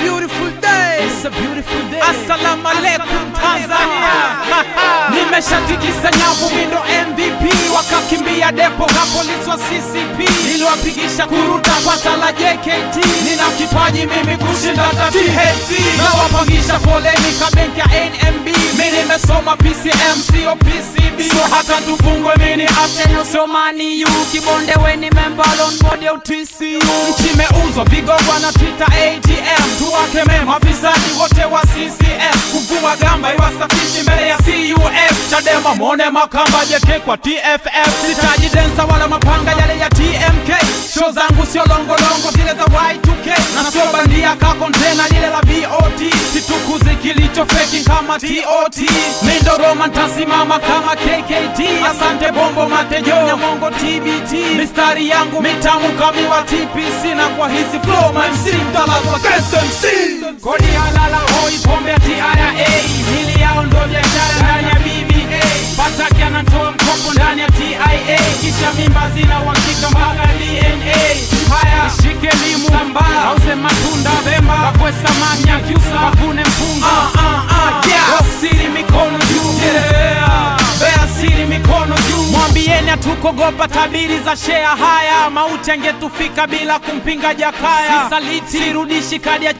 beautiful day. It's a beautiful day. Assalamu alaikum Tanzania. Nimeshatikisa nyavu mindo MVP wakakimbia depo na polisi wa CCP niliwapigisha kuruta pata la JKT nina kipaji mimi kushinda hata THT nawapangisha foleni ka benki ya NMB mi nimesoma PCM sio PCB so hata tufungwe mini Arsenal sio Man U kibonde weni member on board ya TCU nchi imeuzwa vigogwa na Twitter ATM tuwakeme mafisadi wote wa CCM kuvua gamba iwasafishi mbele ya CUF Chadema mwone makamba jeke kwa TFF sitaji densa wala mapanga yale ya TMK show zangu sio longolongo zile za Y2K na sio bandia ka kontena lile la VOT situkuzi kilicho feki kama TOT mindo Roma ntasimama kama KKT asante bombo matejo nyamongo TBT mistari yangu mitamu kamiwa TPC na kwa hizi flow my MC mtalazwa KSMC kodi halala hoi pombe ya TRA mili yao ndo biashara ndani ya BBA Pataki anatoa mkopo ndani ya TIA kisha mimba zina uhakika mpaka DNA haya shike limu sambaa auze matunda vemba wakwe samaki akiusa wavune mpunga ah, ah, ah, yeah. wasiri mikono juu yeah. Bea siri mikono juu mwambieni hatukogopa tabiri za shea haya mauti angetufika bila kumpinga jakaya sisaliti sirudishi kadi ya